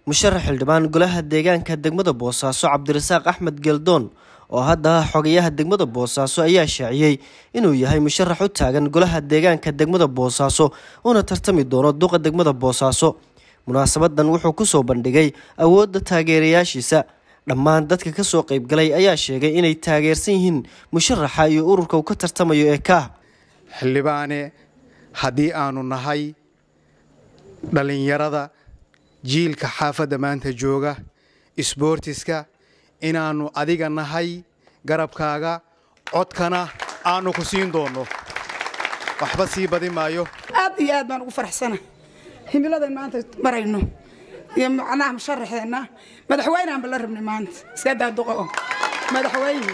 musharax xildhibaan golaha deegaanka degmada boosaaso cabdirasaaq axmed geldoon oo hadda ah xogayaha degmada boosaaso ayaa shaaciyey inuu yahay musharax u taagan golaha deegaanka degmada boosaaso una tartami doono duqa degmada boosaaso munaasabadan wuxuu kusoo bandhigay awoodda taageerayaashiisa dhammaan dadka kasoo qeybgalay ayaa sheegay inay taageersan yihiin musharaxa iyo ururka uu ka tartamayo ee kaah xildhibaane haddii aanu nahay dhallinyarada jiilka xaafadda maanta jooga isboortiska inaannu adiga nahay garabkaaga codkana aannu ku siin doonno waxba sii badi maayo aad iyo aad baan ugu faraxsana himiladan maanta marayno iyo macnaha musharaxeenna madaxweyneanba la rabnay maanta iska daaduqo oo madaxweyne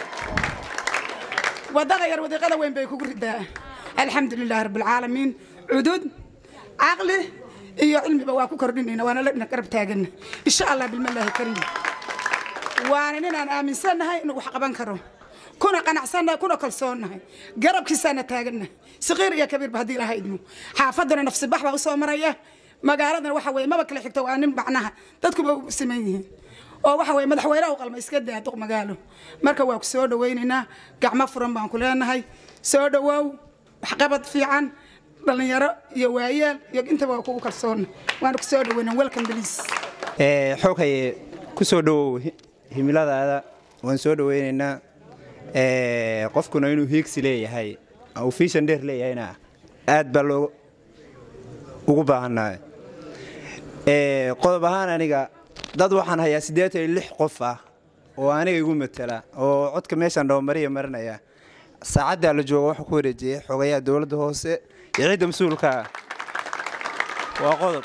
waddada yar wadiiqada weyn bay kugu ridaa alxamdulilahi rabbilcaalamiin cudud caqli iyo cilmiba waa ku kordhinayna waana la garab taagana insha allah bilmallaahi kariim waana ninaan aaminsannahay inuu wax qaban karo kuna qanacsannahay kuna kalsoonnahay garabkiisaana taagannahay saqiir iyo kabiirba haddii ilaha idmo xaafadduna nafsibax baa u soo maraya magaaladana waxa weye maba kala xigto waa nin macnaha dadkuba u siman yihiin oo waxa weye madaxweyneha u qalma iska daa duq magaalo marka waa ku soo dhawaynaynaa gacmo furan baan ku leenahay soo dhawoow waxqabad fiican dhallinyaro iyo waayeel iyo intaba waa kugu kalsoonna waana ku soo dhawayna welcome please xoghaye ku soo dhowow himiladaada waan soo dhawaynaynaa qofkuna inuu hiigsi leeyahay uu fiishan dheer leeyahayna aad baa loo ugu baahannahay qodob ahaan aniga dad waxaan hayaa siddeetan iyo lix qof ah oo aniga igu matala oo codka meeshaan dhowmariya marinaya saacaddaa la jooga waxaa ku wareejiyey xogayaha dowladda hoose iyo cidda mas-uulkaa waa qodob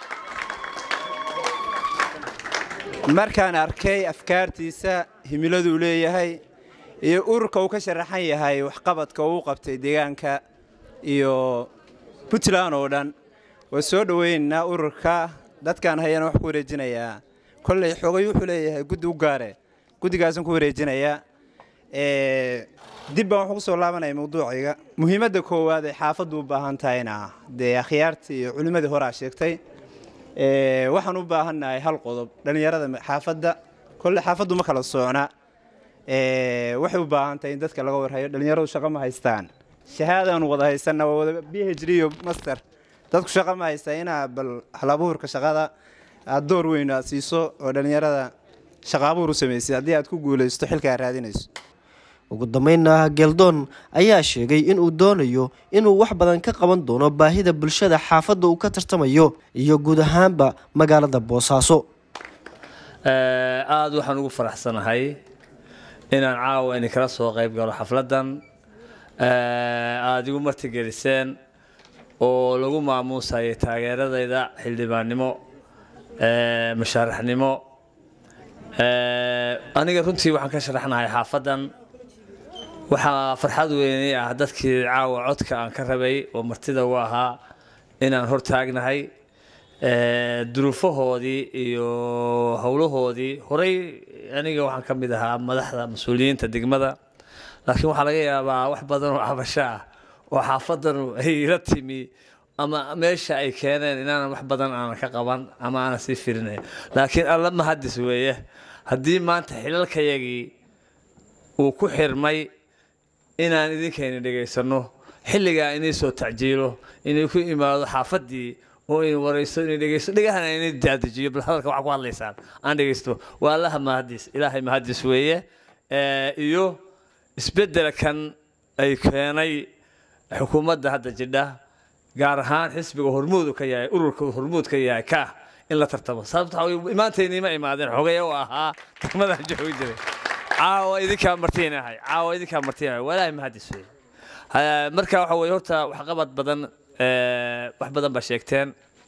markaan arkay afkaartiisa himiladuu leeyahay iyo ururka uu ka sharaxan yahay waxqabadka uu qabtay deegaanka iyo puntland oo dhan waa soo dhowaynaynaa ururka dadkaan hayana wax ku wareejinayaa kolley xogay wuxuu leeyahay guddi u gaare guddigaasaan ku wareejinayaa dib baan waxu kusoo laabanaya mawduucayga muhiimadda koowaad ay xaafaddu u baahan tahayna dee akhyaartii iyo culimmadii horaa sheegtay waxaan u baahannahay hal qodob dhallinyarada xaafadda kolle xaafaddu ma kala soocna waxay u baahan tahay in dadka laga warhayo dhallinyaradu shaqo ma haystaan shahaadaanu wada haysanna waa wada b h d iyo master dadku shaqo ma haystaa inaa bal halabuurka shaqada aad door weyn aad siiso oo dhallinyarada shaqa abuur u samaysay haddii aad ku guulaysto xilka aad raadinayso ugu dambeynna geldoon ayaa sheegay inuu doonayo inuu wax badan ka qaban doono baahida bulshada xaafadda uu ka tartamayo iyo guud ahaanba magaalada boosaaso aada waxaan ugu faraxsanahay inaan caawa ini kala soo qayb galo xafladdan aada igu martigeliseen oo lagu maamuusayay taageeradayda xildhibaannimo mashaaraxnimo aniga runtii waxaan ka sharaxnahay xaafaddan waxaa farxad weynay ah dadkii caawa codka aan ka rabay oo martida u ahaa inaan hor taagnahay duruufahoodii iyo howlahoodii horey aniga waxaan ka mid ahaa madaxda mas-uuliyiinta degmada laakiin waxaa laga yaabaa wax badan oo cabasho ah oo xaafaddanu ay ila timi ama meesha ay keeneen inaanan wax badan aanan ka qaban ama aanan sii firinayn laakiin alla mahadis weeye haddii maanta xilalkayagii uu ku xirmay inaan idinkayna dhegaysanno xilligaa inay soo tacjiilo inay ku imaado xaafaddii oo in warayso inay dhegaysto dhegahana inay daadajiyo bal hadalka waxaa ku hadlaysaan aan dhegaysto waa allaha mahadis ilaahay mahadis weeye iyo isbeddelkan ay keenay xukuumadda hadda jidha gaar ahaan xisbiga hormuud ka yahay ururka hormuud ka yahay kaah in la tartamo sababta imaantaynima imaadeen xogay oo ahaa degmadan joogi jiray caawa idinkaa martiinahay caawa idinkaa martiinahay walaahi mahadis wey marka waxa weye horta waxqabad badan wax badan baa sheegteen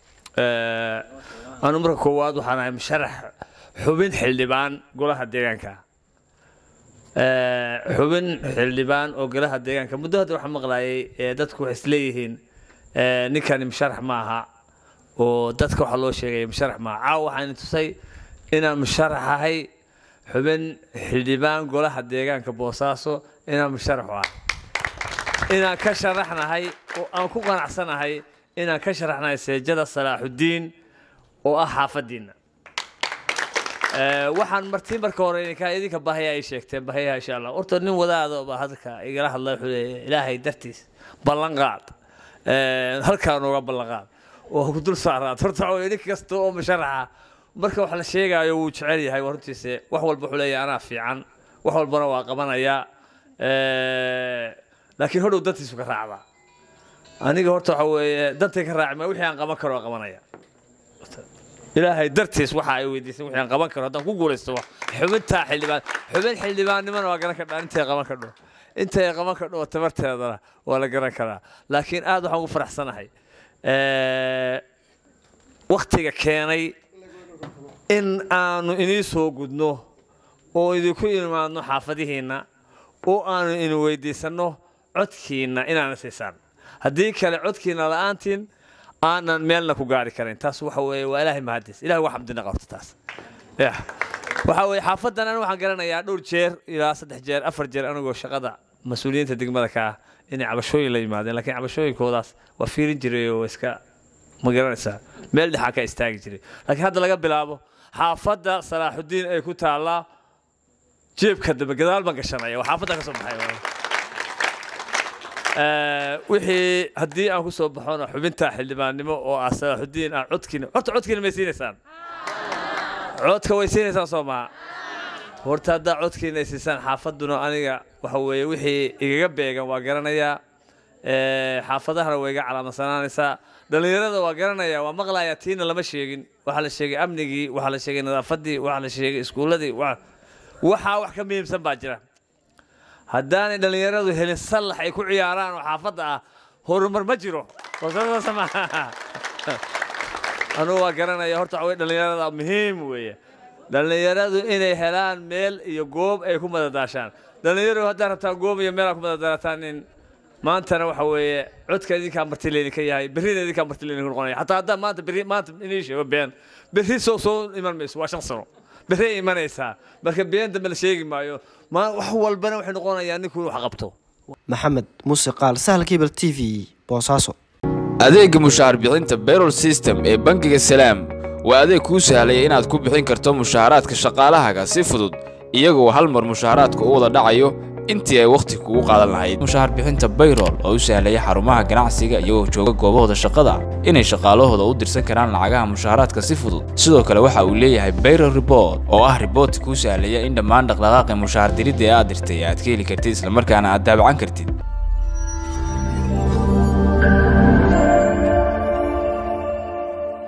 anu marka koowaad waxaan ahay musharax xubin xildhibaan golaha deegaanka xubin xildhibaan oo golaha deegaanka muddo hadda waxaan maqlaayay dadku waxay isleeyihiin ninkani musharax ma aha oo dadka waxaa loo sheegaya musharax maaha caawa waxaan tusay inaan musharax ahay xubin xildhibaan golaha deegaanka boosaaso inaan musharax u ahay inaan ka sharaxnahay oo aan ku qanacsanahay inaan ka sharaxnahay seejada salaaxudiin oo ah xaafadiinna Eh, waxaan marti marka hore idinka idinka bahaya ay sheegteen bahayaha insha allah horta nin wadaado baa hadalka igala hadla wuxuu leeyahay ilaahay dartiis ballan qaad Eh, halkaa nooga ballan qaad oo ku dul saaraad horta waxa weeye nin kasta oo musharaxa marka wax la sheegaayo wuu jecel yahay waa runtiise wax walba wuxuu leeyahay anaa fiican wax walbana waa qabanayaa Eh, laakiin hodhow dantiisu ka raacdaa aniga horta waxa weeye dantay ka raaci ma wixii aan qaban karo waa qabanaya ilaahay dartiis waxa ay weydiisay wixii aan qaban karo haddaan ku guulaysto wax xubintaa xildhibaan xubin xildhibaannimana waa garan kardhaa intay qaban kardho intay qaban kardho oo tabarteedana waa la garan karaa laakiin aad waxaan ugu faraxsanahay waktiga keenay in aanu inii soo gudno oo idinku imaadno xaafadihiinna oo aanu inu weydiisanno codkiinna inaana siisaan haddii kale codkiinna la'aantiin aanan meelna ku gaari karayn taas waxa weeye waa ilaahay mahadis ilahay waa xamdina qabto taas yah waxa weeye xaafadan anigu waxaan garanayaa dhowr jeer ilaa saddex jeer afar jeer anigoo shaqada mas-uuliyiinta degmada ka ah inay cabashooyin la yimaadeen laakiin cabashooyinkoodaas waa fiirin jiray oo iska ma garanaysaa meel dhexaa ka istaagi jiray laakiin hadda laga bilaabo xaafadda salaaxudiin ay ku taallaa jeebka dambe gadaal baan gashanaya waa xaafadda ka soo baxay Eh, wixii haddii aan ku soo baxona xubinta xildhibaannimo oo ah salaaxudiin ah codkiina horta codkiina may siinaysaan codka way siinaysaan soo maha horta haddaa codkiina ay siisaan xaafadduna aniga waxa weeye wixii igaga beegan waa garanayaa Eh, xaafadahana way iga calaamadsanaanaysaa dhallinyarada waa garanaya waa maqlayaa tiina lama sheegin waxaa la sheegay amnigii waxaa la sheegay nadaafaddii waxaa la sheegay iskuulladii wa- waxaa wax ka muhiimsan baa jira haddaanay dhallinyaradu helin sallax ay ku ciyaaraan oo xaafadda ah horumar ma jiro oo saas maaha anugu waa garanaya horta waxa weye dhallinyarada muhiim weeye dhallinyaradu inay helaan meel iyo goob ay ku madadaashaan dhallinyaradu haddaad rabtaan goob iyo meel aad ku madadaalataan in maantana waxa weeye codka idinkaa marti laydinka yahay berrina idinkaa marti laydinku noqonaya xataa haddaan maanta berri maanta inii sheego been berri soo soo iman mayso waa shan sano berri imanaysaa marka been dambe la sheegi maayo ma wax walbana waxay noqonayaa ninkuu wax qabto maxamed muuse qaal sahal kibel t v boosaaso adeegga mushaar bixinta bayrol system ee bangiga salaam waa adeeg kuu sahlaya inaad ku bixin karto mushaaraadka shaqaalahaaga si fudud iyagoo hal mar mushaaraadka u wada dhacayo intii ay wakhti kugu qaadan lahayd mushaar bixinta bayrol oo u sahlaya xarumaha ganacsiga iyagoo jooga goobahooda shaqada inay shaqaalahooda u dirsan karaan lacagaha mushaaraadka si fudud sidoo kale waxa uu leeyahay bayrol report oo ah riboorti kuu sahlaya in dhammaan dhaqdhaqaaqi mushaar diridda ee aad dirtay aad ka heli kartid islamarkaana aad daabacan kartid